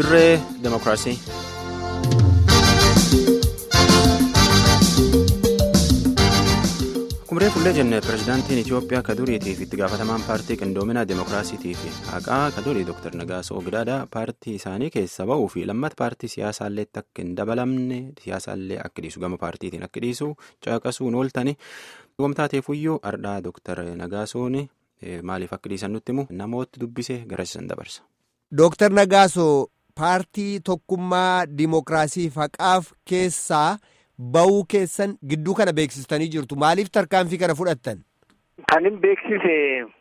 dirree demokiraasii. Kumree fullee jenne pirezidaantiin Itoophiyaa kaduriitiif itti gaafatamaan paartii qindoomina demokiraasiitii fi haqaa kadurii Dr. Nagaasoo Gidaadaa paartii isaanii keessa ba'uu fi lammata paartii siyaasaallee akka hin dabalamne siyaasaallee akka dhiisu gama paartiitiin akka dhiisu caqasuun ooltani. Wamtaateefuyyuu ardhaa Dr. Nagaasoon maaliif akka dhiisan nutti himu namooti dubbisee garasiisan dabarsa. Dr. Nagaasoo paartii tokkummaa dimokiraasii haqaaf keessaa. Ba'uu keessan gidduu kana beeksistanii jirtu maaliif tarkaanfii kana fudhattan? Kan hin beeksise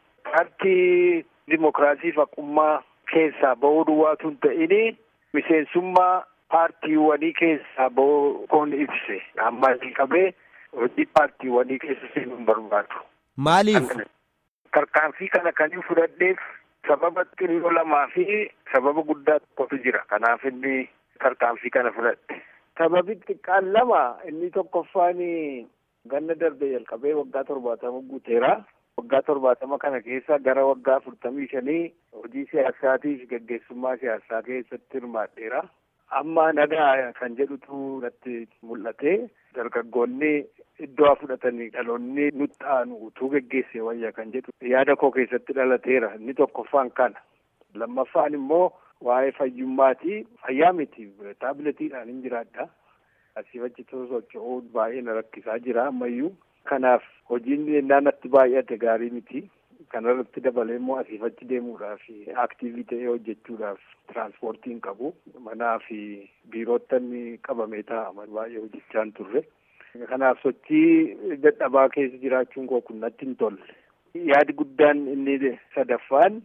paartii dimokiraasii haqummaa keessaa ba'uu duwwaatu hin ta'in miseensummaa paartiiwwanii keessaa ba'uu koon ibse amma qabee hojii paartiiwwanii keessa seenuu hin barbaadu. Maaliif? Tarkaanfii kana kan hin fudhadheef sababa xinnoo lamaa fi sababa guddaa tokkotu jira kanaaf inni tarkaanfii kana fudhadhe. Sababi xiqqaan lama inni tokkoffaan ganna darbe jalqabee waggaa torbaatama guuteera. Waggaa torbaatama kana keessa gara waggaa afurtamii shanii hojii siyaasaatii fi gaggeessummaa siyaasaa keessatti hirmaadheera. Amma nagaa kan jedhutu natti mul'ate. Dargaggoonni iddoo fudhatanii dhaloonni nutti aanu utuu geggeessee wayya kan jedhu yaada koo keessatti dhalateera. Inni tokkoffaan kana. Lammaffaan immoo. Waa'ee fayyummaati. Fayyaa miti. Taabiletiidhaan hin jiraadha. Asii achi socho'uu baay'ee na rakkisaa jira ammayyuu. Kanaaf hojiin yennaa natti baay'ate gaarii miti. Kanarratti dabalee immoo asii achi deemuudhaaf aktiivii ta'ee hojjechuudhaaf tiraanspoortiin qabu. Manaa fi biirottan qabamee taa'aman baay'ee hojjechaa turre. Kanaaf sochii dadhabaa keessa jiraachuun koo kun natti hin tolle. Yaadi guddaan inni sadaffaan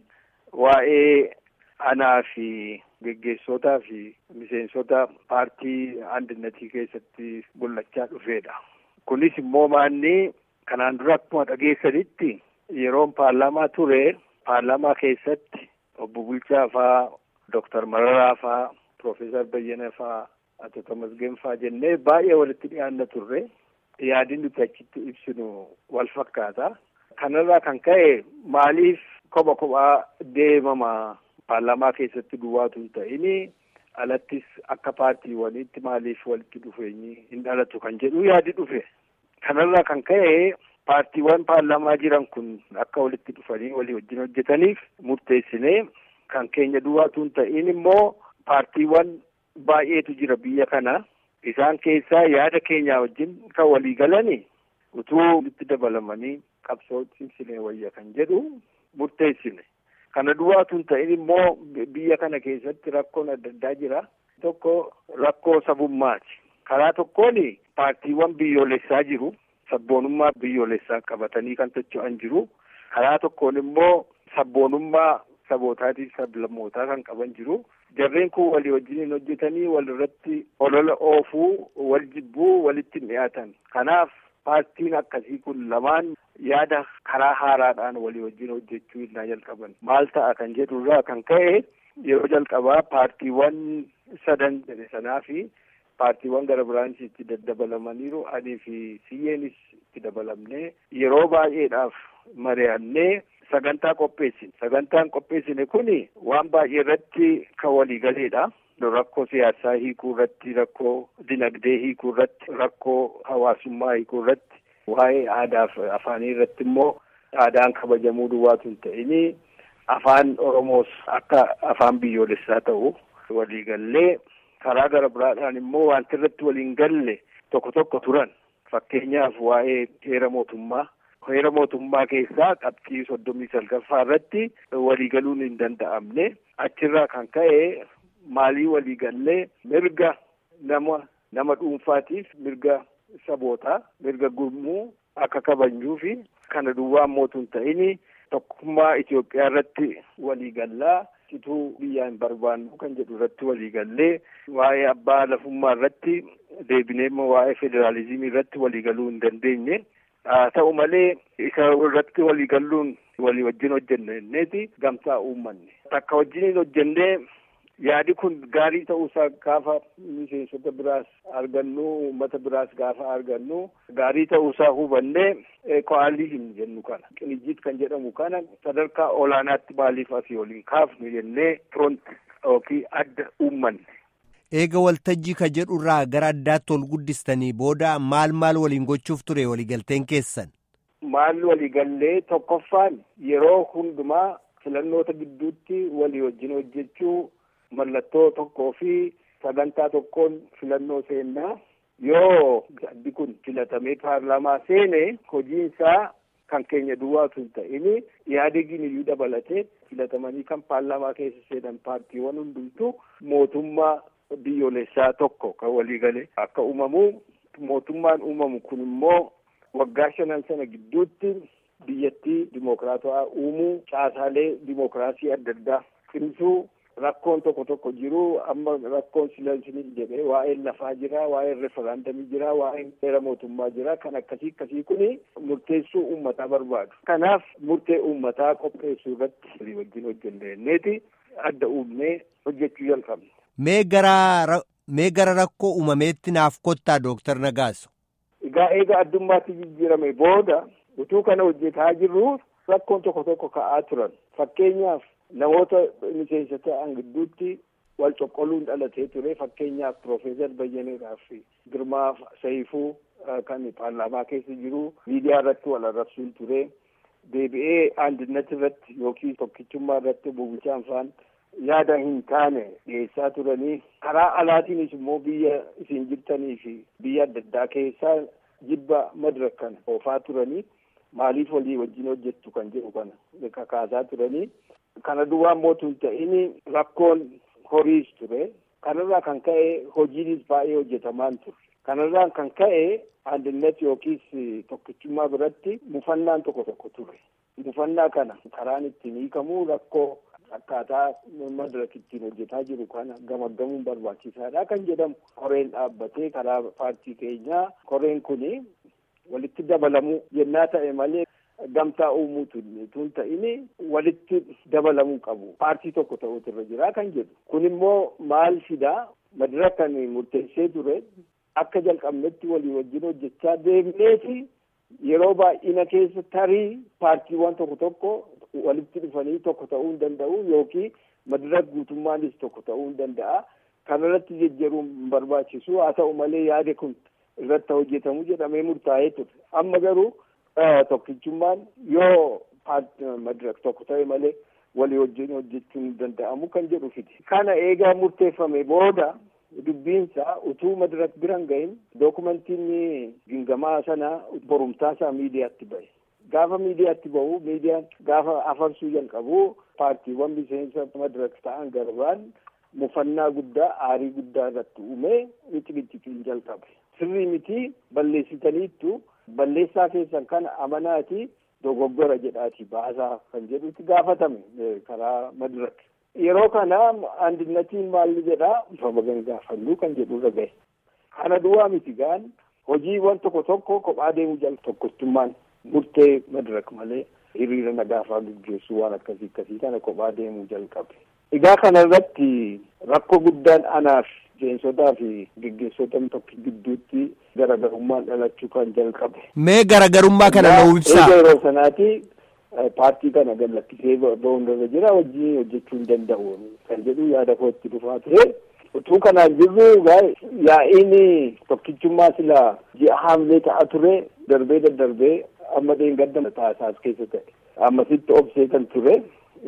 waa'ee. Anaa fi geggeessotaa fi miseensota paartii andinnati keessatti mul'achaa dhufeedha. Kunis immoo maanni kanaan dura akkuma dhageessanitti yeroon paarlaamaa ture paarlaamaa keessatti obbo Bulchaa faa Dooktar Mararaa faa Piroofeesar Bayyana faa Ato Tamasgeen faa jennee baay'ee walitti dhiyaanna turre yaadni nuti achitti ibsinu wal fakkaata. Kanarraa kan ka'e maaliif kopha kophaa deemama? Paarlaamaa keessatti duwwaatu hin ta'in alattis akka paartiiwwaniitti maaliif walitti dhufeenyi hin dhalatu kan jedhu yaadi dhufe. Kanarraa kan ka'e paartiiwwan paarlaamaa jiran kun akka walitti dhufanii walii wajjin hojjetaniif murteessinee kan keenya duwwaatu hin ta'in immoo paartiiwwan baay'eetu jira biyya kana. Isaan keessaa yaada keenyaa wajjin kan walii galani utuu walitti dabalamanii qabsoo cimsinee wayya kan jedhu murteessine. Kana duwwaatu hin ta'in immoo biyya kana keessatti rakkoon adda addaa jira. Tokko rakkoo sabummaati. Karaa tokkoon paartiiwwan biyyoolessaa jiru. Sabboonummaa biyyoolessaa qabatanii kan socho'an jiru. Karaa tokkoon immoo sabboonummaa sabootaatiif sablammootaa kan qaban jiru. Jarreen kun walii wajjin hojjetanii walirratti olola oofuu, wal jibbuu, walitti dhiyaatan. Kanaaf paartiin akkasii kun lamaan yaada karaa haaraadhaan walii wajjin hojjechuu innaa jalqaban maal ta'a kan jedhurraa kan ka'e yeroo jalqabaa paartiiwwan sadan jedhe sanaa fi paartiiwwan gara biraanis itti daddabalamaniiruanii fi siyyeenis itti dabalamnee yeroo baay'eedhaaf mari'annee sagantaa qopheessine sagantaan qopheessine kuni waan baay'ee irratti kan waliigaleedha. rakkoo siyaasaa hiikuu irratti rakkoo dinagdee hiikuu irratti rakkoo hawaasummaa hiikuu irratti waa'ee aadaa fi afaanii irratti immoo aadaan kabajamuu duwwaatu hin ta'in afaan oromoos akka afaan biyyoolessaa ta'u waliigallee karaa gara biraadhaan immoo wanti irratti waliin galle tokko tokko turan fakkeenyaaf waa'ee heera mootummaa heera mootummaa keessaa qabxii soddomii salgaffaa irratti waliigaluun hin danda'amne achirraa kan ka'e. Maalii waliigallee mirga nama nama dhuunfaatiif mirga sabootaa mirga gurmuu akka kabajnuu fi kana duwwaa mootu hin ta'in tokkummaa Itoophiyaa irratti waliigallaa cituu biyyaa hin barbaannu kan jedhu irratti waliigallee waa'ee abbaa lafummaa irratti deebinee waa'ee federaalizimii irratti waliigaluu hin dandeenye. Haa ta'u malee isa irratti waliigalluun walii wajjin hojjenneeti gamtaa uummanne. Takka wajjiniin hojjennee. Yaadi kun gaarii ta'uusaa gaafa miseensota biraas argannu uummata biraas gaafa argannu gaarii ta'uusaa hubannee ko'aaliizim jennu kana qinijjiit kan jedhamu kana sadarkaa olaanaatti maaliif asii waliin kaafnu jennee firoonti yookiin adda uummanne. Eega waltajjii ka jedhurraa gara addaatti ol guddistanii booda maal maal waliin gochuuf ture waliigalteen keessan? Maal waliigallee tokkoffaan yeroo hundumaa filannoota gidduutti walii wajjin hojjechuu mallattoo tokkoo fi sagantaa tokkoon filannoo seennaa yoo addi kun filatamee paarlaamaa seene hojiinsaa kan keenya duwwaatu hin ta'in yaadegin iyyuu dabalatee filatamanii kan paarlaamaa keessa seenan paartiiwwan hundumtuu mootummaa biyyoolessaa tokko kan waliigale akka uumamu mootummaan uumamu kun immoo waggaa shanan sana gidduutti biyyattii dimokiraatawaa uumuu caasaalee dimokiraasii adda addaa cimsuu rakkoon tokko tokko jiru amma rakkoon silansiniif jedhee waa'een lafaa jira waa'een referaandamii jira waa'een seera mootummaa jira kan akkasii akkasii kuni murteessuu uummataa barbaadu kanaaf murtee uummataa qopheessuu irratti walii wajjin hojjenneeti adda uumnee hojjechuu jalqabne. Mee gara mee gara rakkoo uumameetti naaf kottaa Dooktar Nagaaso. Egaa eega addummaatti jijjiirame booda utuu kana hojjetaa jirru rakkoon tokko tokko ka'aa turan fakkeenyaaf namoota miseensa ta'an gidduutti wal coqqoluun dhalatee ture fakkeenyaaf Piroofeesar Bayyaneedhaa fi Girmaa Sayifuu kan paarlaamaa keessa jiru miidiyaa irratti wal arrabsuun ture deebi'ee andinnati irratti yookiin tokkichummaa irratti bulchaan faan yaada hin taane dhiyeessaa turanii karaa alaatiinis immoo biyya isin jirtanii fi biyya adda addaa keessaa jibba madirak kana oofaa turanii maaliif walii wajjin hojjettu kan jedhu kana kakaasaa turanii kana duwwaa mootu hin ta'in rakkoon horiis ture kanarraa kan ka'e hojiinis baay'ee hojjetamaan ture kanarraa kan ka'e andinnat yookiis tokkichummaa biratti mufannaan tokko tokko ture mufannaa kana karaan ittiin hiikamuu rakkoo akkaataa madirak ittiin hojjetaa jiru kana gamaggamuun barbaachisaadha kan jedhamu koreen dhaabbatee karaa paartii keenyaa koreen kuni walitti dabalamuu jennaa ta'e malee gamtaa uumuutu tun ta'ini walitti dabalamuu qabu paartii tokko ta'uutu irra jira kan jedhu kun immoo maal fidaa madirak kan murteessee ture akka jalqabnetti walii wajjin hojjechaa deemneefi yeroo baay'ina keessa tarii paartiiwwan tokko tokko walitti dhufanii tokko ta'uu hin danda'u yookiin madirak guutummaanis tokko ta'uu hin danda'a kanarratti jejjeruun barbaachisu haa ta'u malee yaade kun irratti hojjetamu jedhamee murtaa'ee ture amma garuu tokkichummaan yoo madirak tokko ta'e malee walii wajjin hojjechuun hin danda'amu kan jedhu fiti kana eegaa murteeffame booda dubbiinsa utuu madirak biran gahin dookumentiin gingamaa sana borumtaasaa miidiyaatti ba'e gaafa miidiyaatti ba'u miidiyaan gaafa afarsuu jalqabu paartiiwwan miseensa madirak ta'an garbaan mufannaa guddaa aarii guddaa irratti uume miximixiciin jalqabe sirrii miti balleessitaniittu balleessaa keessan kana amanaati dogoggora jedhaati baasaa kan jedhutti gaafatame karaa madirak yeroo kana andinnatiin maalli jedhaa babagan gaafannuu kan jedhu irra gahe kana duwwaa miti gaan hojiiwwan tokko tokko kophaa deemuu jal tokkochummaan murtee madirak malee hiriira nagaafaa gaggeessuu waan akkasii akkasii kana kophaa deemuu jalqabe egaa kana irratti rakkoo guddaan anaaf miseensotaa fi gaggeessota tokko gidduutti garagarummaan dhalachuu kan jalqabe. Mee garagarummaa kana nuu ibsaa. yeroo sanaati paartii kana gad lakkisee ba'uun irra jira wajjin hojjechuu hin danda'u kan jedhu yaada kootti dhufaa ture. Utuu kanaan jirru yaa'iin tokkichummaa sila ji'a haamlee ta'a ture darbee daddarbee amma dheengadda taasaas keessa ta'e ammasitti obsee kan ture.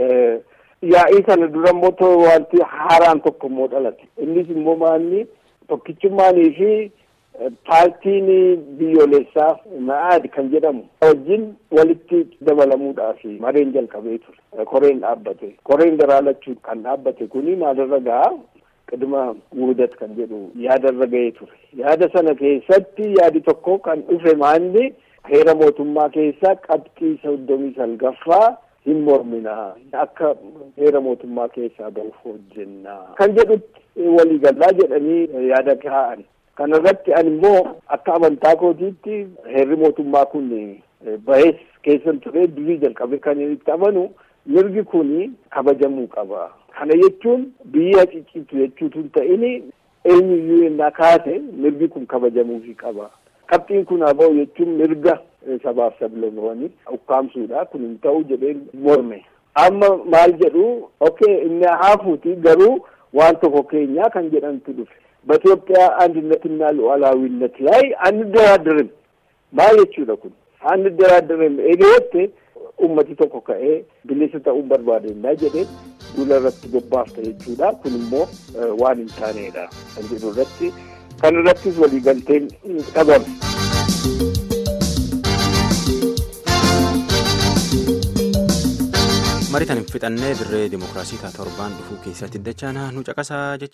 Yaa'ii sana dura immoo wanti haaraan tokko immoo dhalate innis immoo maalni tokkichummaanii fi paartiin biyyoolessaa ma'aad kan jedhamu wajjin walitti dabalamuudhaaf mareen jalqabee ture koreen dhaabbate koreen daraalachuun kan dhaabbate kuni maalirra gahaa qidima wuudat kan jedhu yaadarra ga'ee ture yaada sana keessatti yaadi tokko kan dhufe maalni heera mootummaa keessaa qabxii soddomii salgaffaa hin morminaa akka heera mootummaa keessaa bahuuf hojjennaa kan jedhutti waliigalaa jedhanii yaada kaa'an kana irratti ani immoo akka amantaa kootiitti heerri mootummaa kun bahees keessan ture durii jalqabe kan itti amanu mirgi kun kabajamuu qaba kana jechuun biyya ciccitu jechuutu hin ta'in eenyuyyuu innaa kaase mirgi kun kabajamuufi qaba qabxiin kun haa ba'u jechuun mirga sabaaf sablammoonni ukkaamsuudha kun hin ta'u jedhee morme amma maal jedhu okay inni haafuuti garuu waan tokko keenyaa kan jedhantu dhufe በኢትዮጵያ አንድነትና ሉዓላዊነት ላይ አንደራደርም maal jechuudha kun አንደራደርም eegaletti ummati tokko ka'ee bilisa ta'uun barbaadennaa jedhee duula irratti bobbaafta jechuudha kun immoo waan hin taanedha kan jedhu irratti kan irrattis waliigalteen dhabame. maritan hin fixannee dirree dimokiraasii torbaan dhufuu keessatti dachaana nu caqasaa jecha